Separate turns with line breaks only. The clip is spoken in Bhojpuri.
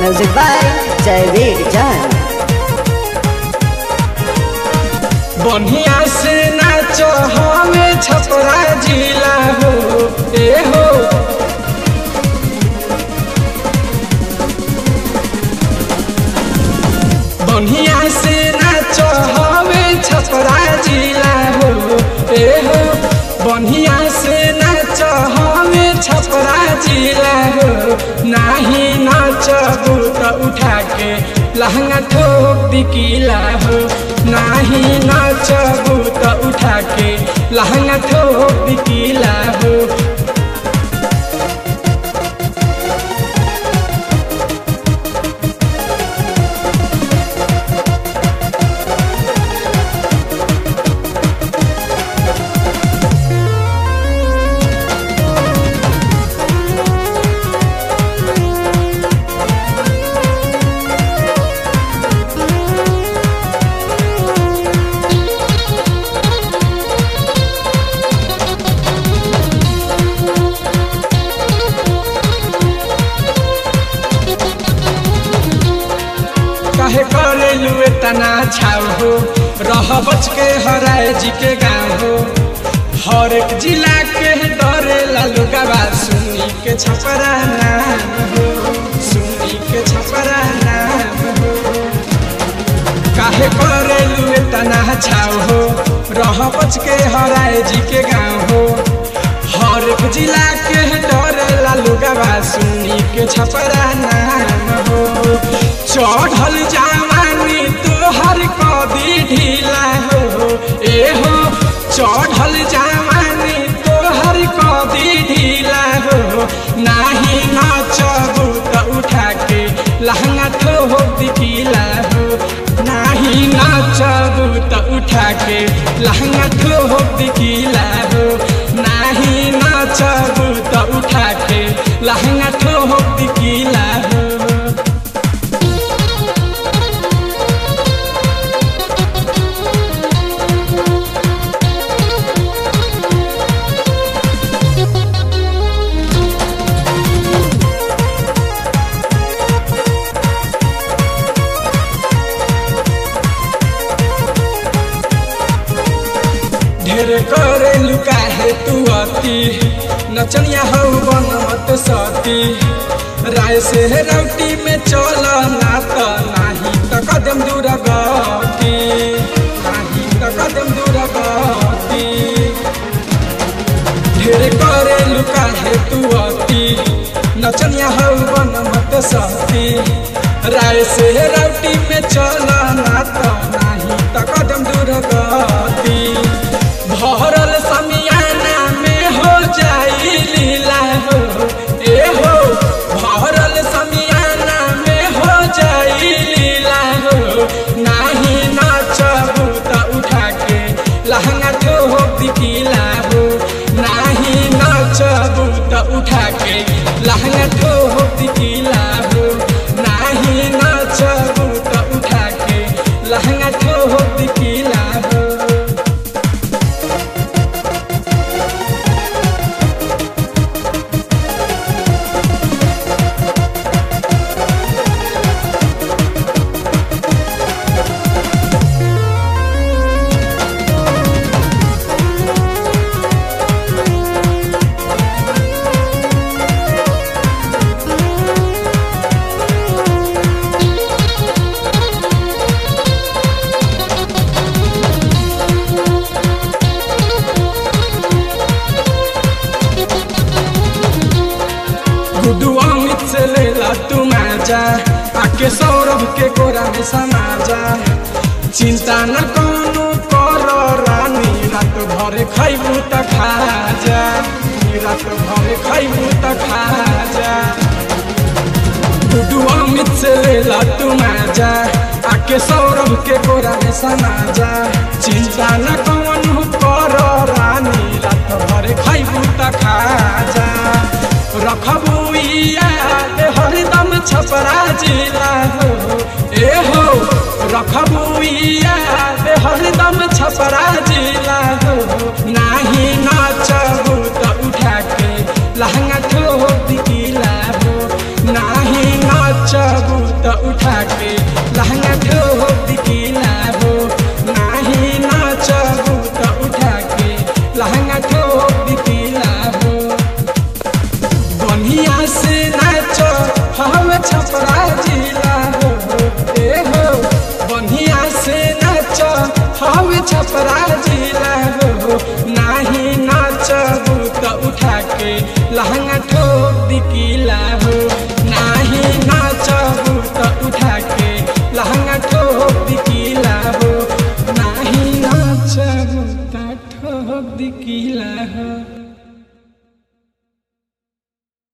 Music by Javeed Jan.
बढ़िया से नाच हमें छपरा जिला हो ए हो बढ़िया से नाच हमें छपरा जिला हो ए हो बढ़िया से नाच हमें छपरा जिला हो नाही नाच तो उठा के लहंगा ठोक दिकीला हो नाही नाच तो उठा के लहंगा ठोक दिकीला हो कहे करे लुए तना छाव हो रह बच के हराए जी के गाँव हो हर एक जिला के डरे लालू गवा सुनी के छपरा नाम हो सुनी के छपरा नाम हो काहे करे लुए तना छाव हो रह बच के हराए जी के गाँव हो हर एक जिला के डरे लालू गवा सुनी के छपरा नाम हो चढ़ल जवानी तोहर कदी ढीला हो ए हो चढ़ल जवानी तोहर कदी ढीला हो नाही नाचबू त उठा के लहंगा ठोक दिखीला हो नाही नाचबू त उठा के लहंगा ठोक दिखीला हो नाही नाचबू त उठा के लहंगा ठोक दिखीला हो ढेर करे लुका है तू अति नचनिया हो बन मत सती राय से रौटी में चल ना त नाही त कदम दूर गती नाही त कदम दूर गती ढेर करे लुका है तू अति नचनिया हो बन मत सती राय से रौटी में चल ना त नाही त कदम दूर गती भरल समियाना में हो जाई लीला हो ए हो भरल समियाना में हो जाई लीला हो नाही नाचबू त उठा के लहंगा ठोक दिखीला हो नाही नाचबू त उठा के लहंगा ठोक दिखीला हो नाही नाचबू त उठा के लहंगा ठोक दिखीला हो गुड्डू अमित से लेला तू माजा आके सौरभ के गोरा में समाजा चिंता न कोनो कर रानी रात भर खैबू त खा जा रात भर खैबू त खा जा गुड्डू अमित से लेला तू माजा आके सौरभ के गोरा में समाजा चिंता न कोनो कर रानी रात भर खैबू त खा जा रखबू याद हरदम छपरा जिला हो ए हो रखबू याद हरदम छपरा जिला हो नाही नाचबू त उठा के लहंगा ठोक दिला हो नाही नाचबू उठा के लहंगा ठोक दिखिला हो नाही नाचबू त उठा के लहंगा ठोक दिखिला हो बढ़िया से नाच हम छपरा जिला हो ए हो बढ़िया से नाच हम छपरा जिला हो नाही नाचबू त उठा के लहंगा ठोक दिकिला हो नाही नाचबू त उठा के लहंगा ठोक दिकिला हो नाही नाचबू त ठोक दिकिला हो